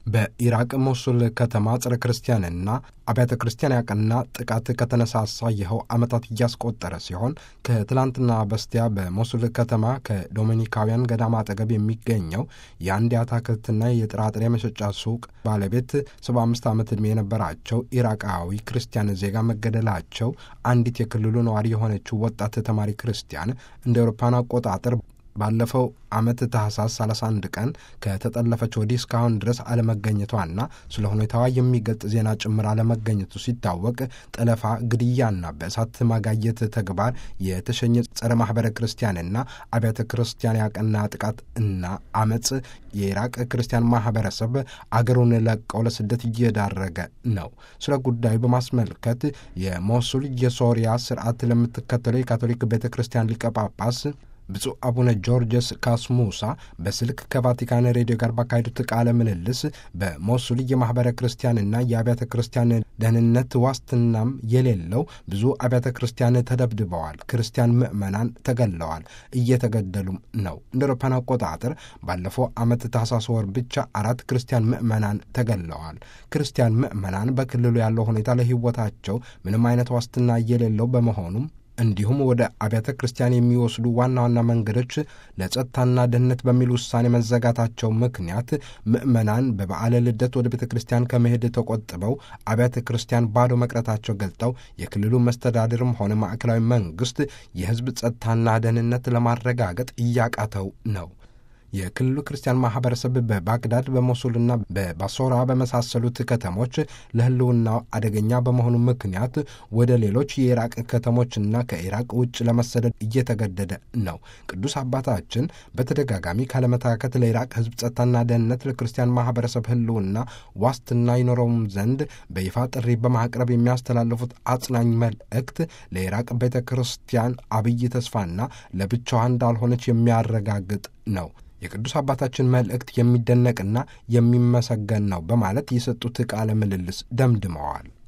በኢራቅ ሞሱል ከተማ ጸረ ክርስቲያንና አብያተ ክርስቲያን ያቀና ጥቃት ከተነሳሳ ይኸው ዓመታት እያስቆጠረ ሲሆን ከትላንትና በስቲያ በሞሱል ከተማ ከዶሚኒካውያን ገዳም አጠገብ የሚገኘው የአንድ የአትክልትና የጥራጥሬ መሸጫ ሱቅ ባለቤት ሰባ አምስት ዓመት ዕድሜ የነበራቸው ኢራቃዊ ክርስቲያን ዜጋ መገደላቸው አንዲት የክልሉ ነዋሪ የሆነችው ወጣት ተማሪ ክርስቲያን እንደ አውሮፓውያን አቆጣጠር ባለፈው ዓመት ታህሳስ 31 ቀን ከተጠለፈች ወዲህ እስካሁን ድረስ አለመገኘቷና ስለ ሁኔታዋ የሚገልጽ ዜና ጭምር አለመገኘቱ ሲታወቅ ጠለፋ፣ ግድያና በእሳት ማጋየት ተግባር የተሸኘ ጸረ ማኅበረ ክርስቲያንና አብያተ ክርስቲያን ያቀና ጥቃት እና አመፅ የኢራቅ ክርስቲያን ማኅበረሰብ አገሩን ለቀው ለስደት እየዳረገ ነው። ስለ ጉዳዩ በማስመልከት የሞሱል የሶሪያ ስርዓት ለምትከተለው የካቶሊክ ቤተ ክርስቲያን ሊቀ ጳጳስ ብፁዕ አቡነ ጆርጅስ ካስሙሳ በስልክ ከቫቲካን ሬዲዮ ጋር ባካሄዱት ቃለ ምልልስ በሞሱል የማኅበረ ክርስቲያንና የአብያተ ክርስቲያን ደህንነት ዋስትናም የሌለው ብዙ አብያተ ክርስቲያን ተደብድበዋል፣ ክርስቲያን ምዕመናን ተገለዋል፣ እየተገደሉም ነው። እንደ አውሮፓውያን አቆጣጠር ባለፈው ዓመት ታህሳስ ወር ብቻ አራት ክርስቲያን ምዕመናን ተገለዋል። ክርስቲያን ምዕመናን በክልሉ ያለው ሁኔታ ለሕይወታቸው ምንም አይነት ዋስትና የሌለው በመሆኑም እንዲሁም ወደ አብያተ ክርስቲያን የሚወስዱ ዋና ዋና መንገዶች ለጸጥታና ደህንነት በሚል ውሳኔ መዘጋታቸው ምክንያት ምዕመናን በበዓለ ልደት ወደ ቤተ ክርስቲያን ከመሄድ ተቆጥበው አብያተ ክርስቲያን ባዶ መቅረታቸው ገልጠው የክልሉ መስተዳድርም ሆነ ማዕከላዊ መንግስት የሕዝብ ጸጥታና ደህንነት ለማረጋገጥ እያቃተው ነው። የክልሉ ክርስቲያን ማህበረሰብ በባግዳድ በሞሱልና በባሶራ በመሳሰሉት ከተሞች ለህልውናው አደገኛ በመሆኑ ምክንያት ወደ ሌሎች የኢራቅ ከተሞችና ከኢራቅ ውጭ ለመሰደድ እየተገደደ ነው። ቅዱስ አባታችን በተደጋጋሚ ካለመታከት ለኢራቅ ህዝብ ጸጥታና ደህንነት ለክርስቲያን ማህበረሰብ ህልውና ዋስትና ይኖረውም ዘንድ በይፋ ጥሪ በማቅረብ የሚያስተላልፉት አጽናኝ መልእክት ለኢራቅ ቤተ ክርስቲያን አብይ ተስፋና ለብቻዋ እንዳልሆነች የሚያረጋግጥ ነው። የቅዱስ አባታችን መልእክት የሚደነቅና የሚመሰገን ነው በማለት የሰጡት ቃለ ምልልስ ደምድመዋል።